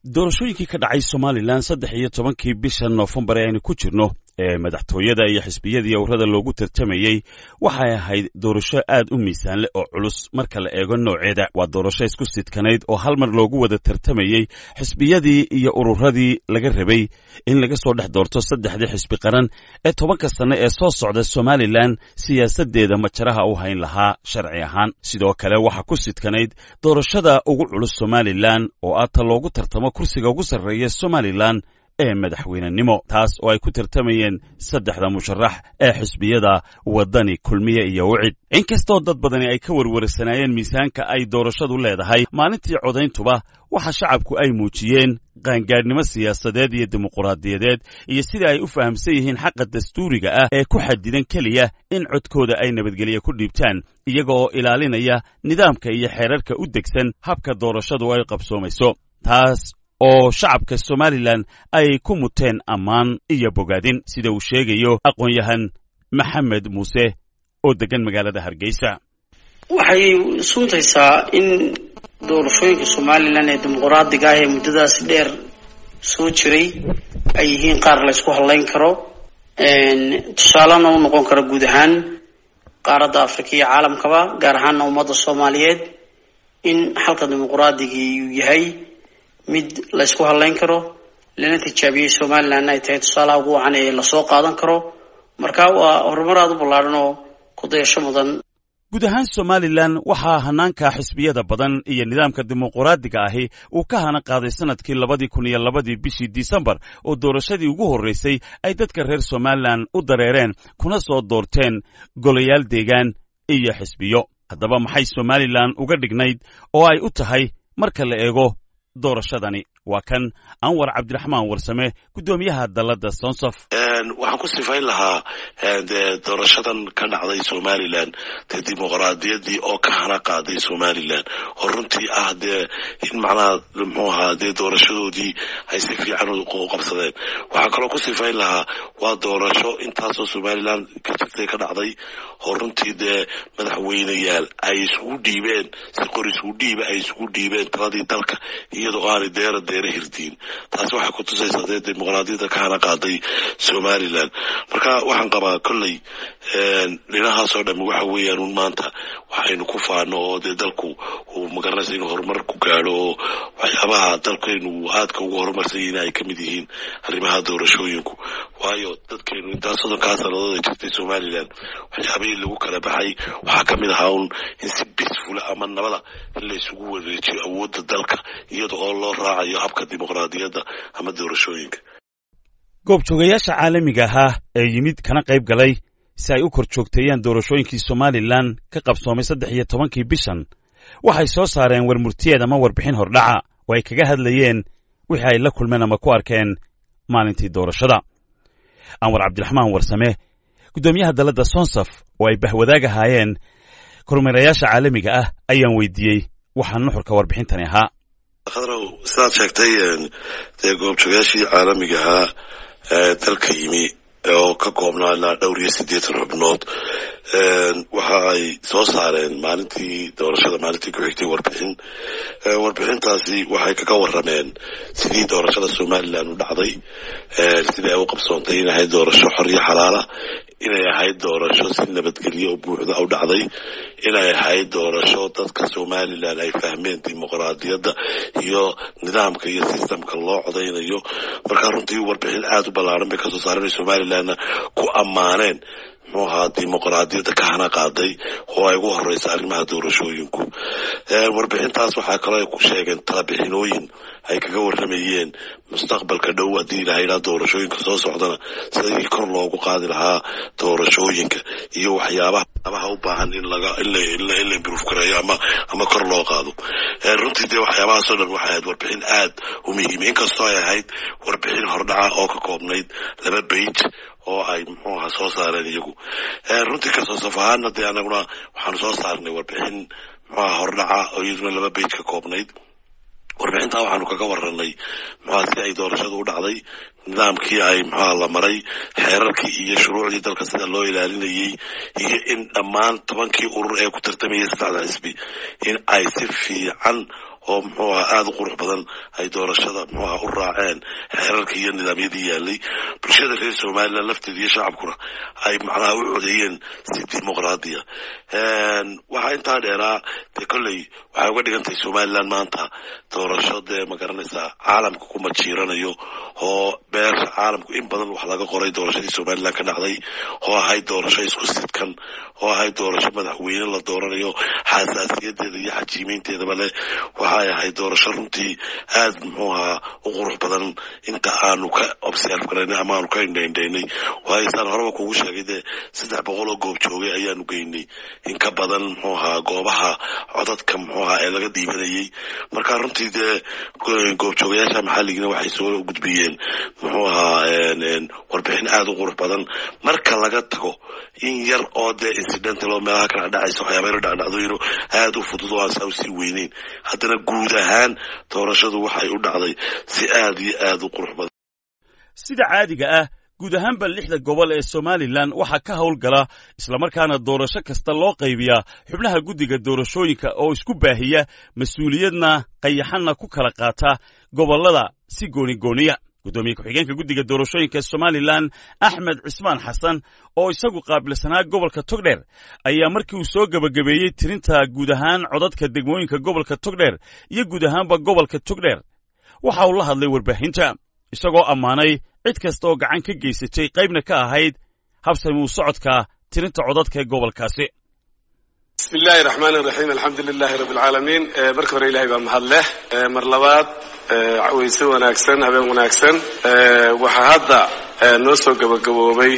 doorashooyinkii ka dhacay somalilan saddex iyo tobankii bisha noofembar ee aynu ku jirno ee madaxtooyada iyo xisbiyadii owrada loogu tartamayey waxay ahayd doorasho aad u miisaan leh oo culus marka la eego nooceeda waa doorasho isku sidkanayd oo hal mar loogu wada tartamayey xisbiyadii iyo ururadii laga rabay in laga soo dhex doorto saddexdii xisbi qaran ee tobanka sanne ee soo socda somalilan siyaasaddeeda majaraha u hayn lahaa sharci ahaan sidoo kale waxaa ku sidkanayd doorashada ugu culus somalilan oo aata loogu tartamo kursiga ugu sarreeya somalilan ee madaxweynenimo taas oo ay ku tartamayeen saddexda musharax ee xisbiyada waddani kulmiye iyo wicid inkastoo dad badani ay ka warwarsanaayeen miisaanka ay doorashadu leedahay maalintii codayntuba waxa shacabku ay muujiyeen qaangaadhnimo siyaasadeed iyo dimuquraadiyadeed iyo sida ay u fahamsan yihiin xaqa dastuuriga ah ee ku xadidan keliya in codkooda ay nabadgelye ku dhiibtaan iyaga oo ilaalinaya nidaamka iyo xeerarka u degsan habka doorashadu ay qabsoomayso taas oo shacabka somalilan ay ku muteen ammaan iyo bogaadin sida uu sheegayo aqoon-yahan maxamed muuse oo deggan magaalada hargeysa waxay suuntaysaa in doorashooyinka somalilan ee dimuquraadiga ah ee muddadaasi dheer soo jiray ay yihiin qaar la ysku hadlayn karo tusaalena u noqon karo guud ahaan qaaradda afrika iyo caalamkaba gaar ahaana ummadda soomaaliyeed in xalka dimuquraadigii uu yahay mid la ysku hadlayn karo lana tijaabiyey somalilandna ay tahay tusaalaha ugu wacan ee lasoo qaadan karo marka waa horumar aada u ballaadhan oo ku dayasho mudan guud ahaan somalilan waxaa hanaanka xisbiyada badan iyo nidaamka dimuquraadiga ahi uu ka hana qaaday sanadkii labadii kun iyo labadii bishii disembar oo doorashadii ugu horreysay ay dadka reer somalilan u dareereen kuna soo doorteen golayaal deegaan iyo xisbiyo haddaba maxay somalilan uga dhignayd oo ay u tahay marka la eego doorashadani waa kan anwar cabdiraxmaan warsame guddoomiyaha dalladda sonsaf waxaan ku sifayn lahaa doorashadan ka dhacday somalilan dee dimuqraadiyadii oo ka hana qaaday somalilan oo runtii ah dee in macnaha muxuu ahaa dee doorashadoodii ay si fiican u qabsadeen waxaan kaloo ku sifayn lahaa waa doorasho intaasoo somalilan ka jirtay ka dhacday oo runtii dee madaxweyneyaal ay isugu dhiibeen si qor isugu dhiiba ay isugu dhiibeen taladii dalka iyadoo aanay deera deera hirdiin taasi waxay ku tusaysaa dee dimuqraadiyadda ka hana qaaday somalilan marka waxaan qabaa kolley dhinahaasoo dhami waxa weeyaan un maanta waxaynu ku faano oo dee dalku uu magaranaysa inuu horumar ku gaadho oo waxyaabaha dalkaynu aadka ugu horumarsan yihiin ay ka mid yihiin arrimaha doorashooyinku waayo dadkaynu intaas soddonkaa sannadood ay jirtay somalilan waxyaabihii lagu kala baxay waxaa ka mid ahaa un in si bisfula ama nabada in la isugu wareejiyo awoodda dalka iyada oo loo raacayo habka dimuqraadiyadda ama doorashooyinka goobjoogayaasha caalamiga ahaa ee yimid kana qayb galay si ay u kor joogteeyaan doorashooyinkii somalilan ka qabsoomay saddex iyo tobankii bishan waxay soo saareen warmurtiyeed ama warbixin hordhaca oo ay kaga hadlayeen wixii ay la kulmeen ama ku arkeen maalintii doorashada anwar cabdiraxmaan warsame guddoomiyaha dalladda sonsaf oo ay bahwadaag ahaayeen kormeerayaasha caalamiga ah ayaan weydiiyey waxaa nuxurka warbixintani ahaa khadrow sidaad sheegtay dee goobjoogayaashii caalamiga ahaa ee dalka yimi oo ka koobnaa ilaa dhowr iyo siddeetan xubnood waxa ay soo saareen maalintii doorashada maalintii ku xigtay warbixin warbixintaasi waxay kaga warameen sidii doorashada somalilan u dhacday sidii ay u qabsoontay inay ahayd doorasho xorriyo xalaala inay ahayd doorasho si nabadgelyo oo buuxda u dhacday inay ahayd doorasho dadka somalilan ay fahmeen dimuqraadiyadda iyo nidaamka iyo sistamka loo codaynayo markaa runtii warbixin aada u ballaaran bay kasoo saareen somalilanna ku ammaaneen muxuu ahaa dimuqraadiyadda ka hana qaaday oo ay ugu horeysa arrimaha doorashooyinku warbixintaas waxaa kaloo ay ku sheegeen talabixinooyin ay kaga waramayeen mustaqbalka dhow haddii ilaha idhaa doorashooyinka soo socdana sidii kor loogu qaadi lahaa doorashooyinka iyo waxyaabaha u baahan in laga in la improve gareeyo ama ama kor loo qaado runtii dee waxyaabahaasoo dhan waxay ahayd warbixin aad u muhiima inkastoo ay ahayd warbixin hordhaca oo ka koobnayd laba bage oo ay muxuu ahaa soo saareen iyagu runtii kasoo saf ahaana dee anaguna waxaanu soo saarnay warbixin muxuu aha hordhaca oo iyaduna laba bage ka koobnayd warbixintaa waxaanu kaga waranay muxuha si ay doorashadu u dhacday nidaamkii ay muxuha la maray xeerarkii iyo shuruucdii dalka sida loo ilaalinayey iyo in dhammaan tobankii urur ee ku tartamayay saddexda xisbi in ay si fiican oo muxuu aha aada u qurux badan ay doorashada muxuu aha u raaceen xeerarka iyo nidaamyadii yaalay bulshada reer somalilan lafteeda iyo shacabkuna ay macnaha u codeeyeen si dimuqraadiya waxaa intaa dheeraa dee kolley waxay uga dhigan tahay somalilan maanta doorasho dee ma garanaysaa caalamka kuma jiiranayo oo beesha caalamku in badan wax laga qoray doorashadii somalilan ka dhacday oo ahayd doorasho isku sidkan oo ahayd doorasho madaxweyne la dooranayo xasaasiyadeeda iyo xajiimeynteedaba leh waxay ahayd doorasho runtii aad muxuu ahaa u qurux badan inta aanu ka observe garaynay ama aanu ka indhaindhaynay waayo saan horeba kugu sheegay dee saddex boqol oo goob joogay ayaanu geynay in ka badan muxuu ahaa goobaha codadka muxuu ahaa ee laga diibanayay marka runtii dee goobjoogayaasha maxalligina waxay soo gudbiyeen muxuu ahaa warbixin aada u qurux badan marka laga tago in yar oo dee incidental oo meelaha kala dhacaysa waxyaabayna dhacdhacdooyino aada u fudud oo aan saa usii weyneyn haddana guud ahaan doorashadu waxay u dhacday si aada iyo aada u qurux badan sida caadiga ah guud ahaanba lixda gobol ee somalilan waxaa ka howlgala islamarkaana doorasho kasta loo qaybiyaa xubnaha guddiga doorashooyinka oo isku baahiya mas-uuliyadna qayaxanna ku kala qaata gobollada si goonigooniya guddoomiye ku-xigeenka guddiga doorashooyinka somalilan axmed cismaan xasan oo isagu qaabilsanaa gobolka togdheer ayaa markii uu soo gebagabeeyey tirinta guud ahaan codadka degmooyinka gobolka togdheer iyo guud ahaanba gobolka togdheer waxa uu la hadlay warbaahinta isagoo ammaanay cid kasta oo gacan ka geysatay qaybna ka ahayd habsamuu socodka tirinta codadka ee gobolkaasi bismi illaahi raxmaan iraxiim alxamdu lilaahi rabbi alcaalamiin marka hore ilahay baa mahad leh mar labaad weyse wanaagsan habeen wanaagsan waxaa hadda noo soo gabagaboobay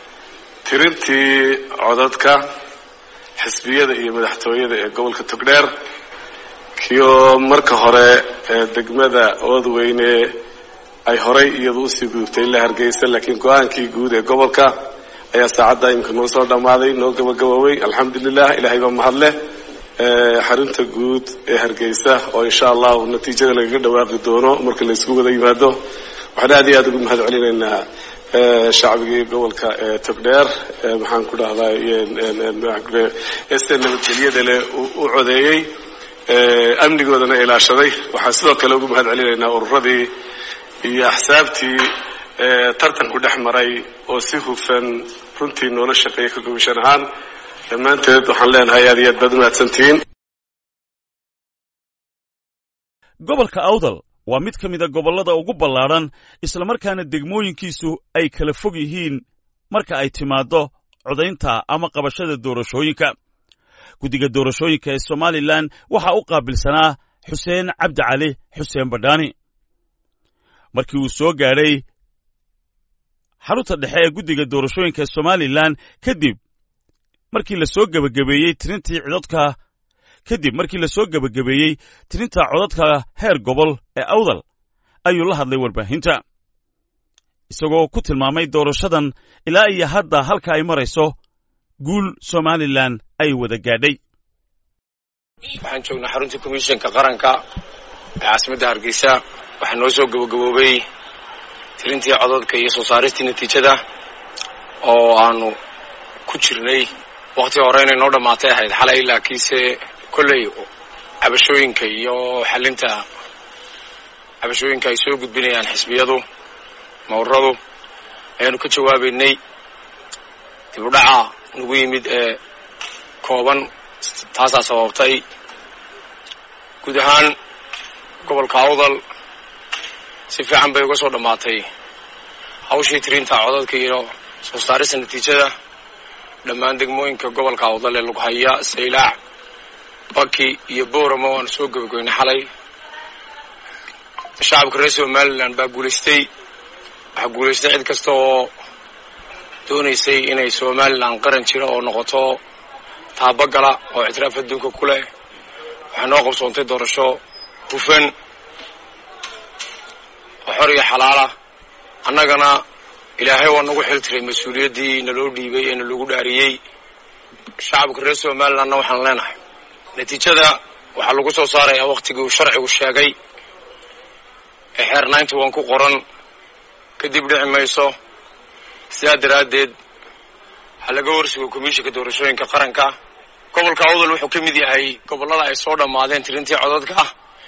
tirintii codadka xisbiyada iyo madaxtooyada ee gobolka togdheer kioo marka hore degmada oodweyne ay horay iyadu usii gudubtay ilaa hargeysa laakiin go-aankii guud ee gobolka ayaa saacadda imika noo soo dhammaaday noo gabagaboobay alxamdulilah ilahay baa mahad leh xarunta guud ee hargeysa oo insha allahu natiijada lagaga dhawaaqi doono marka la isku wada yimaado waxaan aad iyo aad ugu mahad celinaynaa shacbigii gobolka togdheer maxaan ku dhahdaa este nabadgelyada leh u codeeyey amnigoodana ilaashaday waxaan sidoo kale ugu mahad celinaynaa ururadii iyo axsaabtii tartanku dhex maray oo si hufan runtii noola shaqeeya ka gobashan ahaan dhammaanteed waxaan leenahay aad iyo aad baad umahadsantihiin gobolka awdal waa mid ka mida gobollada ugu ballaadhan islamarkaana degmooyinkiisu ay kala fog yihiin marka ay timaaddo codaynta ama qabashada doorashooyinka guddiga doorashooyinka ee somalilan waxaa u qaabilsanaa xuseen cabdi cali xuseen badhaani markii uu soo gaadhay xarunta dhexe ee guddiga doorashooyinka somalilan kadib markii la soo gebagabeeyey tirintii codadka kadib markii la soo gebagabeeyey tirinta codadka heer gobol ee awdal ayuu la hadlay warbaahinta isagoo ku tilmaamay doorashadan ilaa iyo hadda halka ay marayso guul somalilan ay wada gaadhay waxaan joognaa xaruntii komishanka qaranka ee caasimadda hargeysa waxaa noo soo gabagaboobay tirintii codadka iyo soo saaristii natiijada oo aanu ku jirnay wakti hore inay noo dhammaatay ahayd xalay laakiinse kolley cabashooyinka iyo xalinta cabashooyinka ay soo gudbinayaan xisbiyadu mawradu ayaanu ka jawaabaynay dib u dhaca nagu yimid ee kooban taasaa sababtay guud ahaan gobolka awdal si fiican bay uga soo dhammaatay hawshii tirinta codadka iyo soo saarista natiijada dhammaan degmooyinka gobolka awdal ee lagu haya saylaac baki iyo booramo waanu soo gebagaynay xalay shacabka reer somalilan baa guulaystay waxaa guulaystay cid kasta oo doonaysay inay somalilan qaran jira oo noqoto taabagala oo ictiraaf adduunka ku leh waxay noo qabsoontay doorasho hufan oo xor iyo xalaala annagana ilaahay waa nagu xil tiray mas-uuliyaddii naloo dhiibay ee nalagu dhaariyey shacabka reer somalilandna waxaan leenahay natiijada waxaa lagu soo saarayaa wakhtigii uu sharcigu sheegay ee xeer ninety one ku qoran kadib dhici mayso sidaa daraaddeed waxaa laga horsugo komishinka doorashooyinka qaranka gobolka awdal wuxuu ka mid yahay gobollada ay soo dhammaadeen tirintii codadka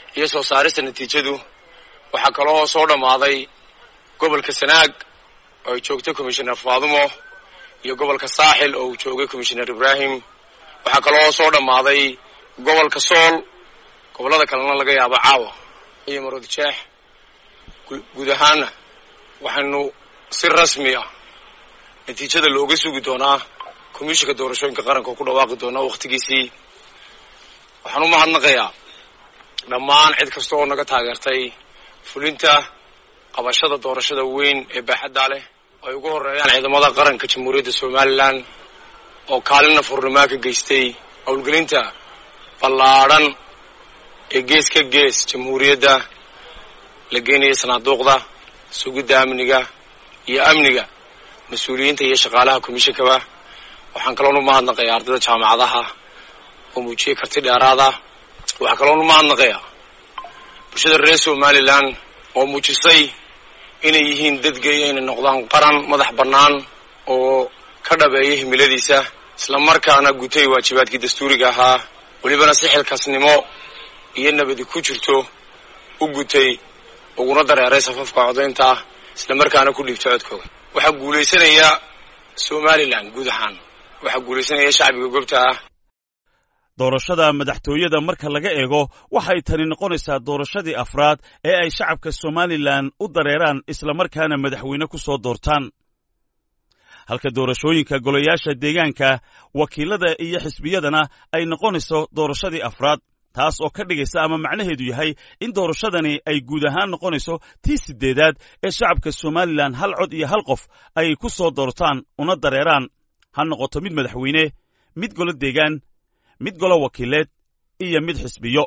iyo soo saarista natiijadu waxaa kaloo soo dhammaaday gobolka sanaag oo ay joogtay commishoner faadumo iyo gobolka saaxil oo uu joogay commishoner ibraahim waxaa kaloo soo dhammaaday gobolka sool gobollada kalena laga yaabo caawa iyo marod jeex guud ahaana waxaynu si rasmi ah natiijada looga sugi doonaa komishinka doorashooyinka qaranka oo ku dhawaaqi doonaa wakhtigiisii waxaan u mahadnaqayaa dhammaan cid kasta oo naga taageertay fulinta qabashada doorashada weyn ee baaxadda leh ay ugu horreeyaan ciidamada qaranka jamhuuriyadda somalilan oo kaalina furnimaa ka geystay howlgelinta ballaadhan ee gees ka gees jamhuuriyadda la geenaya sanaaduuqda sugidda amniga iyo amniga mas-uuliyiinta iyo shaqaalaha komishinkaba waxaan kaloon u mahadnaqayaa ardayda jaamacadaha oo muujiyey karti dheeraada waxaa kaloon u mahadnaqayaa bulshada reer somalilan oo muujisay inay yihiin dadgeeya inay noqdaan qaran madax bannaan oo ka dhabeeya himiladiisa islamarkaana gutay waajibaadkii dastuuriga ahaa welibana si xilkaasnimo iyo nabadi ku jirto u gutay uguna dareeray safafka codaynta islamarkaana ku dhiibtay codkooda waxaa guulaysanaya somalilan guud ahaan waxaa guulaysanaya shacbiga gobta ah doorashada madaxtooyada marka laga eego waxay tani noqonaysaa doorashadii afraad ee ay shacabka somalilan u dareeraan islamarkaana madaxweyne ku soo doortaan halka doorashooyinka golayaasha deegaanka wakiilada iyo xisbiyadana ay noqonayso doorashadii afraad taas oo ka dhigaysa ama macnaheedu yahay in doorashadani ay guud ahaan noqonayso tii siddeedaad ee shacabka somalilan hal cod iyo hal qof ay ku soo doortaan una dareeraan ha noqoto mid madaxweyne mid golo deegaan mid golo wakiileed iyo mid xisbiyo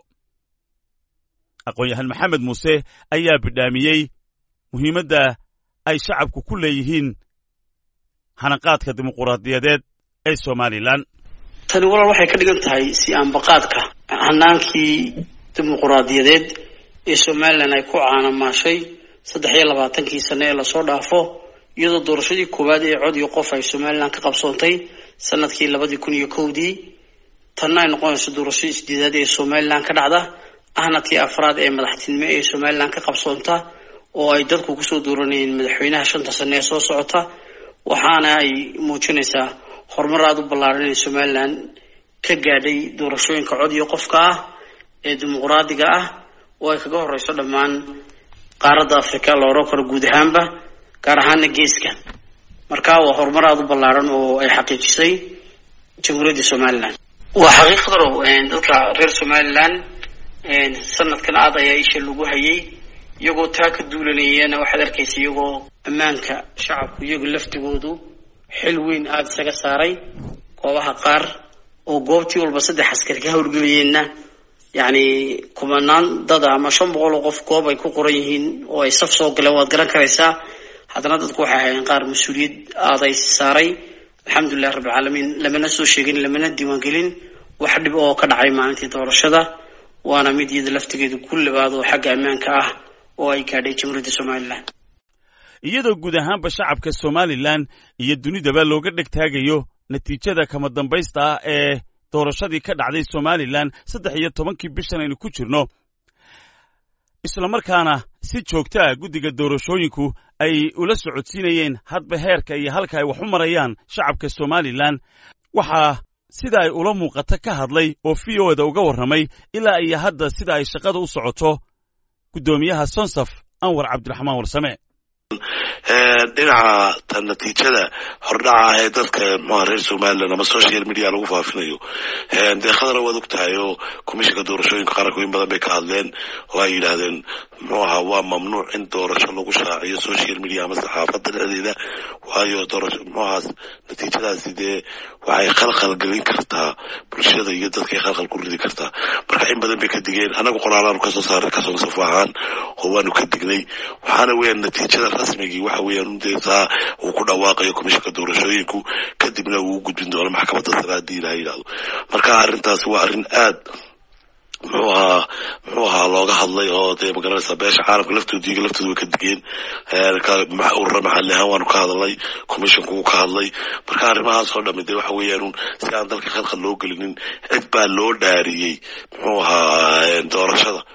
aqoon-yahan maxamed muuse ayaa bidhaamiyey muhiimadda ay shacabku ku leeyihiin hanaqaadka dimuquraadiyadeed ee somalilan tani walaal waxay ka dhigan tahay si aanbaqaadka hanaankii dimuquraadiyadeed ee somalilan ay ku caanamaashay saddex iyo labaatankii sane ee lasoo dhaafo iyadoo doorashadii koowaad ee cod iyo qof ay somalilan ka qabsoontay sanadkii labadii kun iyo kowdii tanna ay noqonayso doorashadii sideedaad ee somalilan ka dhacda ahna tii afraad ee madaxtinimo ee somalilan ka qabsoonta oo ay dadku kusoo dooranayeen madaxweynaha shanta sane ee soo socota waxaana ay muujinaysaa horumar aada u ballaaran ee somalilan ka gaadhay doorashooyinka cod iyo qofka ah ee dimuquraadiga ah oo ay kaga horeyso dhammaan qaaradda africa la odhan karo guud ahaanba gaar ahaana geeska marka waa horumar aada u ballaaran oo ay xaqiijisay jamhuuriyadda somalilan waa xaqiiqdarow dadka reer somalilan sanadkan aad ayaa isha lagu hayay iyagoo taa ka duulanayana waxaad arkaysa iyagoo ammaanka shacabku iyagu laftigoodu xil weyn aada isaga saaray goobaha qaar oo goobtii walba saddex askari ka howlgelayeenna yacni kumanaan dada ama shan boqol oo qof goob ay ku qoran yihiin oo ay saf soo galeen waad garan karaysaa haddana dadku waxay ahaayeen qaar mas-uuliyad aaday saaray alxamdulilahi rabbilcaalamiin lamana soo sheegin lamana diiwaangelin wax dhib oo ka dhacay maalintii doorashada waana mid iyada laftigeedu ku labaad oo xagga ammaanka ah oo ay gaadhay jamhuuriyadda somalilan iyadoo guud ahaanba shacabka somalilan iyo dunidaba looga dheg taagayo natiijada kama dambaysta ah ee doorashadii ka dhacday somalilan saddex iyo tobankii bishan aynu ku jirno islamarkaana si joogta ah guddiga doorashooyinku ay ula socodsiinayeen hadba heerka iyo halka ay wax u marayaan shacabka somalilan waxaa sida ay ula muuqata ka hadlay oo v o da uga warramay ilaa iyo hadda sida ay shaqada u socoto guddoomiyaha sonsaf anwar cabdiraxmaan warsame dhinaca ta natiijada hordhaca ah ee dadka mxuha reer somalilan ama social media lagu faafinayo dee khadara waad og tahay oo komishinka doorashooyinka qaranku in badan bay ka hadleen oo ay yidhaahdeen muxuu ahaa waa mamnuuc in doorasho lagu shaaciyo social media ama saxaafadda dhexdeeda waayo doorasho muxuahaas natiijadaasi dee waxay khalkhal gelin kartaa bulshada iyo dadkay khalkhal ku ridi kartaa marka in badan bay ka digeen anagu qoraalaanu kasoo saaray kasoo safo ahaan oo waanu ka dignay waxaana weeyaan natiijada rasmigii waxa weeyaan dee saa uu ku dhawaaqayo komishinka doorashooyinku kadibna uu u gudbin doono maxkamadda sare haddii ilaha yidhahdo marka arrintaasi waa arrin aad muxuu ahaa muxuu ahaa looga hadlay oo dee magaranaysaa beesha caalamka laftooda iyaga laftooda way ka digeen urura maxalli ahaan waanu ka hadalnay commissionku wuu ka hadlay marka arrimahaas oo dhami dee waxa weeyaan si aan dalka khalkhal loo gelinin cid baa loo dhaariyey muxuu ahaa doorashada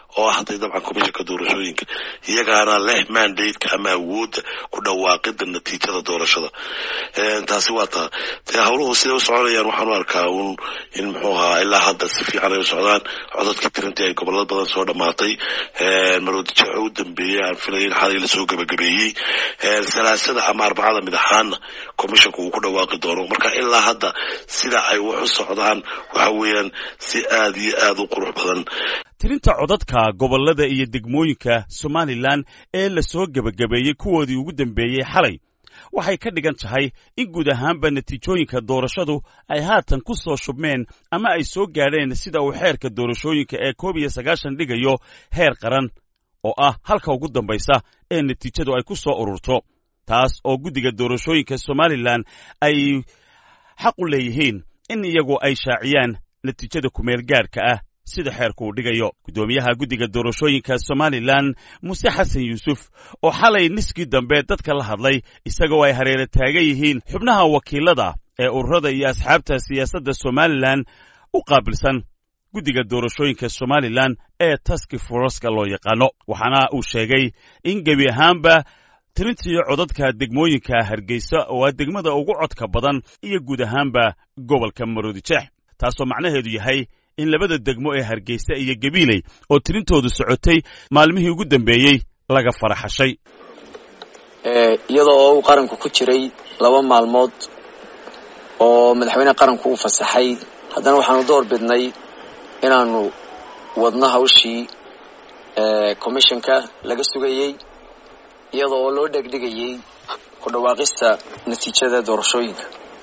oo ah hadday dabcan commissionka doorashooyinka iyagaana leh mandate-ka ama awoodda ku dhawaaqida natiijada doorashada taasi waa taa dee howluhu siday u soconayaan waxaan u arkaa un in muxuu ahaa ilaa hadda si fiican ay u socdaan codadkii tirintii ay gobolada badan soo dhamaatay maroodijeexo u dambeeyey aan filaya in xalay lasoo gabagabeeyey salaasada ama arbacada mid ahaana commissionka uu ku dhawaaqi doono marka ilaa hadda sida ay wax u socdaan waxa weeyaan si aad iyo aad u qurux badan tirinta codadka gobollada iyo degmooyinka somalilan ee lasoo gebagabeeyey kuwoodii ugu dambeeyey xalay waxay ka dhigan tahay in guud ahaanba natiijooyinka doorashadu ay haatan ku soo shubmeen ama ay soo gaadheen sida uu xeerka doorashooyinka ee koob iyo sagaashan dhigayo heer qaran oo ah halka ugu dambaysa ee natiijadu ay ku soo ururto taas oo guddiga doorashooyinka somalilan ay xaq u leeyihiin in iyagu ay shaaciyaan natiijada kumeel gaadhka ah sida xeerku uu dhigayo guddoomiyaha guddiga doorashooyinka somalilan muuse xasan yuusuf oo xalay niskii dambe dadka la hadlay isagoo ay hareera taagan yihiin xubnaha wakiilada ee ururada iyo asxaabta siyaasadda somalilan u qaabilsan guddiga doorashooyinka somalilan ee taski foroska loo yaqaano waxaana uu sheegay in gebi ahaanba tirintii codadka degmooyinka hargeysa oo ah degmada ugu codka badan iyo guud ahaanba gobolka maroodijeex taasoo macnaheedu yahay in labada degmo ee hargeysa iyo gabiiley oo tirintoodu socotay maalmihii ugu dambeeyey laga faraxashay iyadoo oo uu qaranku ku jiray laba maalmood oo madaxweyneha qaranku uu fasaxay haddana waxaanu door bidnay inaanu wadno hawshii commissionka laga sugayey iyadoo oo loo dhegdhigayey ku dhawaaqista natiijada doorashooyinka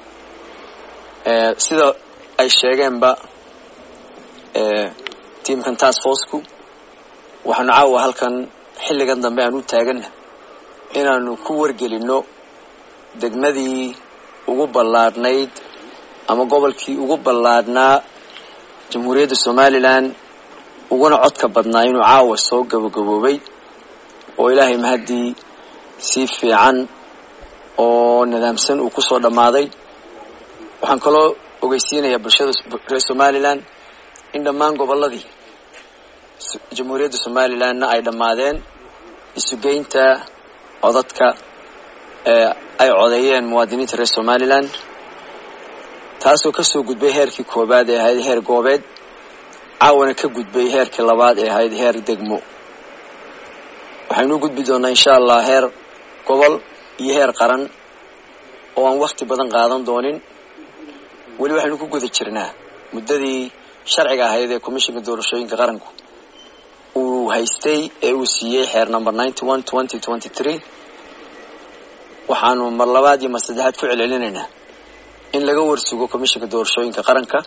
sida ay sheegeenba tiamkan task forceku waxaanu caawa halkan xilligan dambe aan u taaganna inaanu ku wargelinno degmadii ugu ballaadhnayd ama gobolkii ugu ballaadhnaa jamhuuriyadda somalilan uguna codka badnaa inuu caawa soo gabagaboobay oo ilaahay mahaddii si fiican oo nidaamsan uu kusoo dhammaaday waxaan kaloo ogeysiinayaa bulshada reer somalilan in dhammaan gobolladii jamhuuriyadda somalilanna ay dhammaadeen isugeynta codadka ee ay codeeyeen muwaadiniinta reer somalilan taasoo kasoo gudbay heerkii koowaad ee ahayd heer goobeed caawana ka gudbay heerkii labaad ee ahayd heer degmo waxaynu u gudbi doonaa insha allah heer gobol iyo heer qaran oo aan wakti badan qaadan doonin weli waxaynu ku guda jirnaa muddadii sharciga ahayd ee commissionka doorashooyinka qaranku uu haystay ee uu siiyey xeer number ninety one twenty twenty three waxaanu mar labaad iyo mar saddexaad ku celcelinaynaa in laga warsugo commissionka doorashooyinka qaranka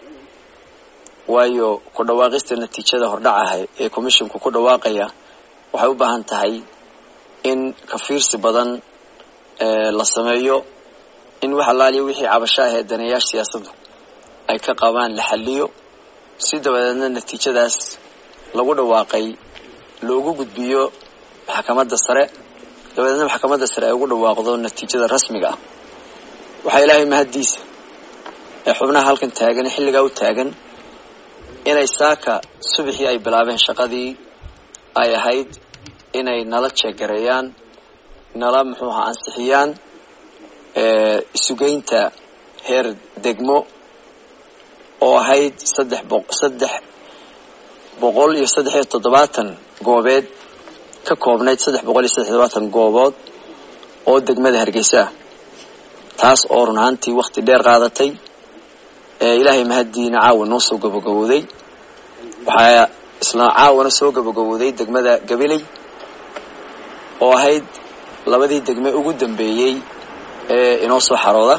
waayo ku dhawaaqista natiijada hordhacaha ee commissionku ku dhawaaqaya waxay u baahan tahay in kafiirsi badan la sameeyo in wax allaaliya wixii cabasho ah ee daneeyaasha siyaasaddu ay ka qabaan la xaliyo si dabadeedna natiijadaas lagu dhawaaqay loogu gudbiyo maxkamadda sare dabadeedna maxkamadda sare ay ugu dhawaaqdo natiijada rasmiga ah waxaa ilaahay mahaddiisa ee xubnaha halkan taagan ee xilligaa u taagan inay saaka subaxii ay bilaabeen shaqadii ay ahayd inay nala jeegareeyaan nala muxuu ahaa ansixiyaan isugeynta heer degmo oo ahayd saddex bo saddex boqol iyo saddex iyo toddobaatan goobeed ka koobnayd saddex boqol iyo saddex toddobaatan goobood oo degmada hargeysa ah taas oo run ahaantii wakti dheer qaadatay ilaahay mahaddiina caawa noo soo gabagabowday waxaa isla caawana soo gabagabowday degmada gabiley oo ahayd labadii degme ugu dambeeyey ee inoo soo xarooda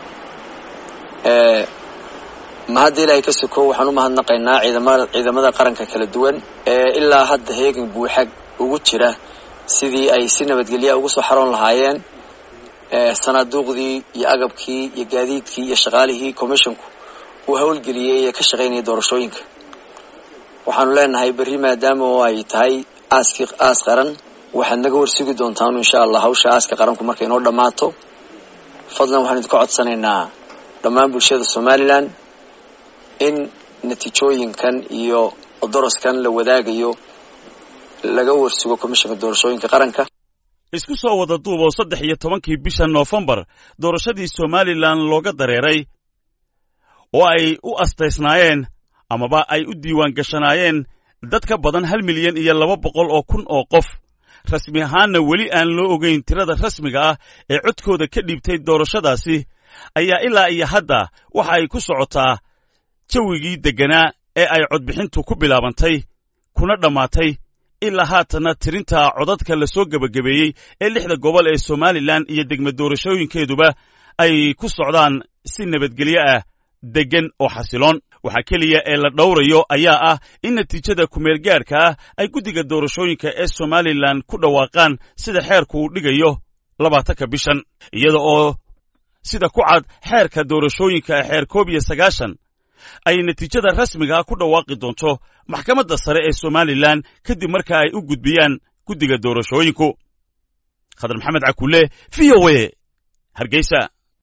mahadda ilaahay ka sokow waxaan u mahadnaqaynaa ciidamada ciidamada qaranka kala duwan ee ilaa hadda heegan buuxa ugu jira sidii ay si nabadgelya ugu soo xaroon lahaayeen sanaaduuqdii iyo agabkii iyo gaadiidkii iyo shaqaalihii commissionku uu howlgeliyey ee ka shaqaynaya doorashooyinka waxaanu leenahay berri maadaama oo ay tahay aaskii aas qaran waxaad naga warsugi doontaan insha allah hawsha aaska qaranku markay inoo dhammaato fadlan waxaan idinka codsanaynaa dhammaan bulshada somalilan in natiijooyinkan iyo doraskan la wadaagayo laga warsugo komishanka doorashooyinka qaranka isku soo wada duub oo saddex iyo tobankii bisha noofembar doorashadii somalilan looga dareeray oo ay u astaysnaayeen amaba ay u diiwaan gashanaayeen dad ka badan hal milyan iyo laba boqol oo kun oo qof rasmi ahaanna weli aan loo ogayn tirada rasmiga ah ee codkooda ka dhiibtay doorashadaasi ayaa ilaa iyo hadda waxa ay ku socotaa jawigii degganaa ee ay codbixintu ku bilaabantay kuna dhammaatay ilaa haatanna tirinta codadka la soo gebagabeeyey ee lixda gobol ee somalilan iyo degma doorashooyinkeeduba ay ku socdaan si nabadgelyo ah deggan oo xasiloon waxaa keliya ee la dhowrayo ayaa ah in natiijada kumeelgaadhka ah ay guddiga doorashooyinka ee somalilan ku dhawaaqaan sida xeerku uu dhigayo labaatanka bishan iyada oo sida ku cad xeerka doorashooyinka ee xeer koob iyo sagaashan ay natiijada rasmigaa ku dhawaaqi doonto maxkamadda sare ee somalilan kadib marka ay u gudbiyaan guddiga doorashooyinku khadar maxamed cakulle v o e hargeysa